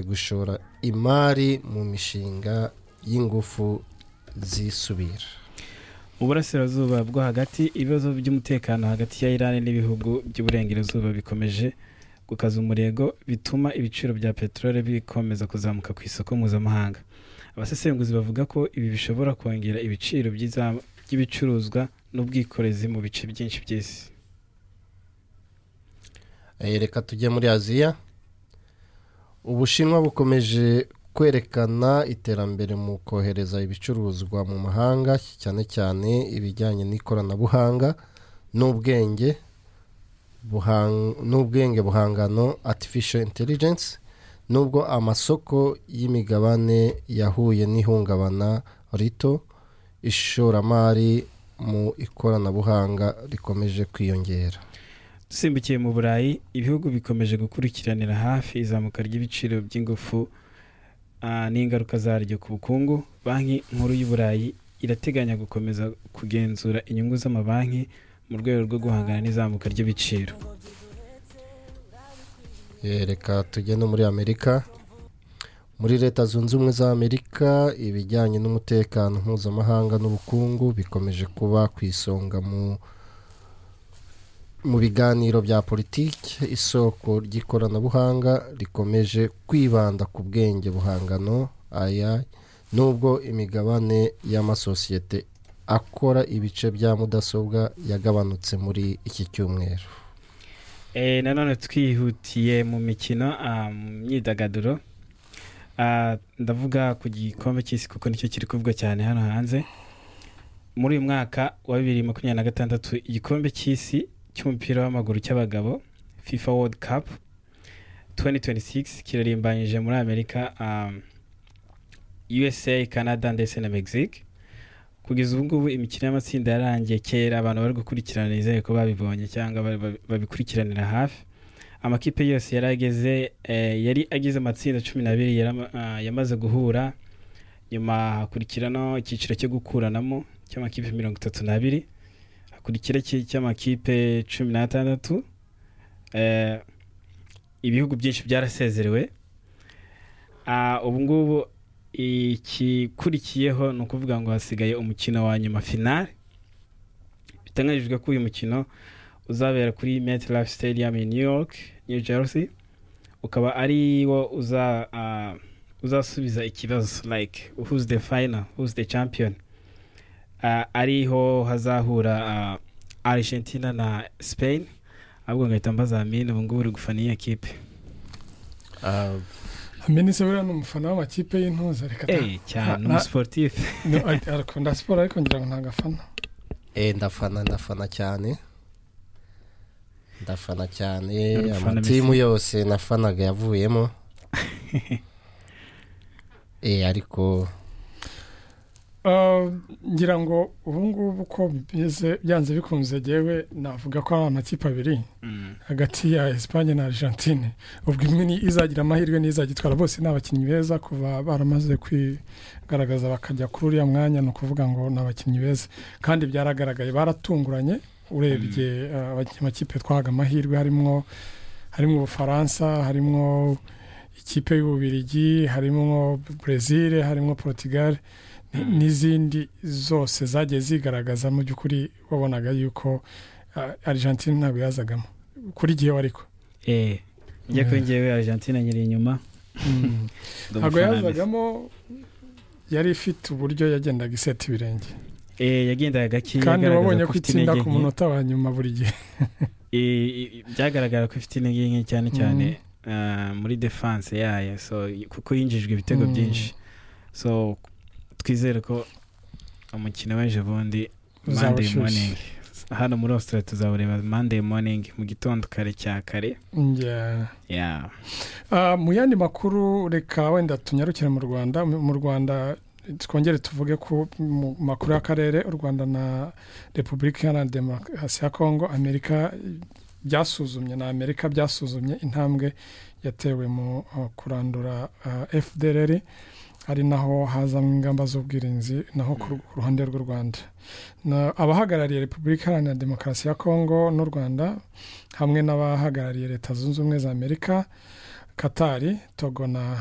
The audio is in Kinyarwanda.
gushora imari mu mishinga y'ingufu zisubira uburasirazuba bwo hagati ibibazo by'umutekano hagati ya irani n'ibihugu by'uburengerazuba bikomeje gukaza umurego bituma ibiciro bya peteroli bikomeza kuzamuka ku isoko mpuzamahanga abasesenguzi bavuga ko ibi bishobora kongera ibiciro by'iza- by'ibicuruzwa n'ubwikorezi mu bice byinshi by'isi Eh, reka tujye muri aziya ubushinwa bukomeje kwerekana iterambere mu kohereza ibicuruzwa mu mahanga cyane cyane ibijyanye n'ikoranabuhanga n'ubwenge buhang- n'ubwenge buhangano artificial intelligence nubwo amasoko y'imigabane yahuye n'ihungabana rito ishoramari mu ikoranabuhanga rikomeje kwiyongera dusimbukiye mu burayi ibihugu bikomeje gukurikiranira hafi izamuka ry'ibiciro by'ingufu ah, n'ingaruka zaryo ku bukungu banki nkuru y'uburayi irateganya gukomeza kugenzura inyungu z'amabanki mu rwego rwo guhangana n'izamuka ry'ibiciro Eh, reka tujye no muri amerika muri leta zunze ubumwe za amerika ibijyanye n'umutekano mpuzamahanga n'ubukungu bikomeje kuba ku isonga mu mu biganiro bya politiki isoko ry'ikoranabuhanga rikomeje kwibanda ku bwenge buhangano aya nubwo imigabane y'amasosiyete akora ibice bya mudasobwa yagabanutse muri iki cyumweru Eh, nanone twihutiye mu mikino ah, mu myidagaduro Ah, ndavuga ku gikombe cy'isi kuko nicyo kiri kuvugwa cyane hano hanze muri uyu mwaka wa bibiri makumyabiri na gatandatu igikombe cy'isi cy'umupira w'amaguru cy'abagabo fifa world cup 2026 kirarimbanyije muri amerika ah, usa canada ndetse na mexique kugeza ubu ngubu imikino y'amatsinda yarangiye kera abantu bari gukurikirana nizeye ko babibonye cyangwa bari- babi- babikurikiranira hafi amakipe yose yari ageze eh, yari agize amatsinda cumi n'abiri yari ama- ah, yamaze guhura nyuma hakurikirano icyiciro cyo gukuranamo cy'amakipe mirongo itatu n'abiri hakurikira iki cy'amakipe cumi n'atandatu Eh, ibihugu byinshi byarasezerewe Ah, ubu ngubu ikikurikiyeho ni ukuvuga ngo hasigaye umukino wa nyuma finale bitangajijwe ko uyu mukino uzabera kuri MetLife Stadium in New York New Jersey ukaba ari wo uza ah, uzasubiza ikibazo like who's the final who's the champion Ah, ariho hazahura ah, Argentina na Spain ahubwo ngahita mbazamini ubu ngubu uri gufana iyi kipe amenetse buriya ni umufana w'amakipe y'intuza reka ta- Eh, cyane na- umusiporutifu No, ati- arakunda siporo ariko ngira ngo ntabwo afana Eh, ndafana ndafana cyane ndafana cyane Urafana amatimu yose nafanaga yavuyemo eh, ariko Uh, ngira ngo ubu ngubu uko bimeze byanze bikunze gewe navuga ko ari amakipe abiri hagati ya Espagne na Argentine ubwo imwe ni izagira amahirwe n'izagitwara bose ni abakinnyi beza kuva baramaze kwigaragaza bakajya kuri uriya mwanya ni ukuvuga ngo ni abakinnyi beza kandi byaragaragaye baratunguranye urebye uh, abaki- amakipe twahaga amahirwe harimwo harimo ubufaransa harimo ikipe y'ububirigi harimo Brazil harimo Portugal ni- n'izindi zose zagiye zigaragaza mu by'ukuri wabonaga yuko ah, Argentine ntabwo yazagamo kuri gihe ariko eh njye kuri njyewe Argentina nyiri inyuma ntabwo Ndamufana Messi. yazagamo yari ifite uburyo yagendaga iseta ibirenge Eh, yagendaga gake kandi yagaragaza wabonye ko ko ifite itsinda intege ku nke. munota wa nyuma buri gihe Eh, eh, byagaragara ko ifite intege nke cyane cyane ah, muri defense yayo so kuko yinjijwe ibitego Mm. byinshi so twizere ko umukino w'ejo bundi Monday Uzabashyushye. morning hano muri Australia tuzawureba Monday morning mu gitondo kare cya kare Yeah. yeah Ah, mu yandi makuru reka wenda tunyarukire mu rwanda Mu- mu rwanda twongere tuvuge ko mu makuru y'akarere u rwanda na repubulika iharanira demokarasi ya kongo amerika byasuzumye na amerika byasuzumye intambwe yatewe mu uh, kurandura uh, fdrr ari naho hazamo ingamba z'ubwirinzi naho ku ru- ku ruhande rw'u rwanda Na- abahagarariye repubulika iharanira demokarasi ya kongo n'u rwanda hamwe n'abahagarariye leta zunze ubumwe za amerika katari togo na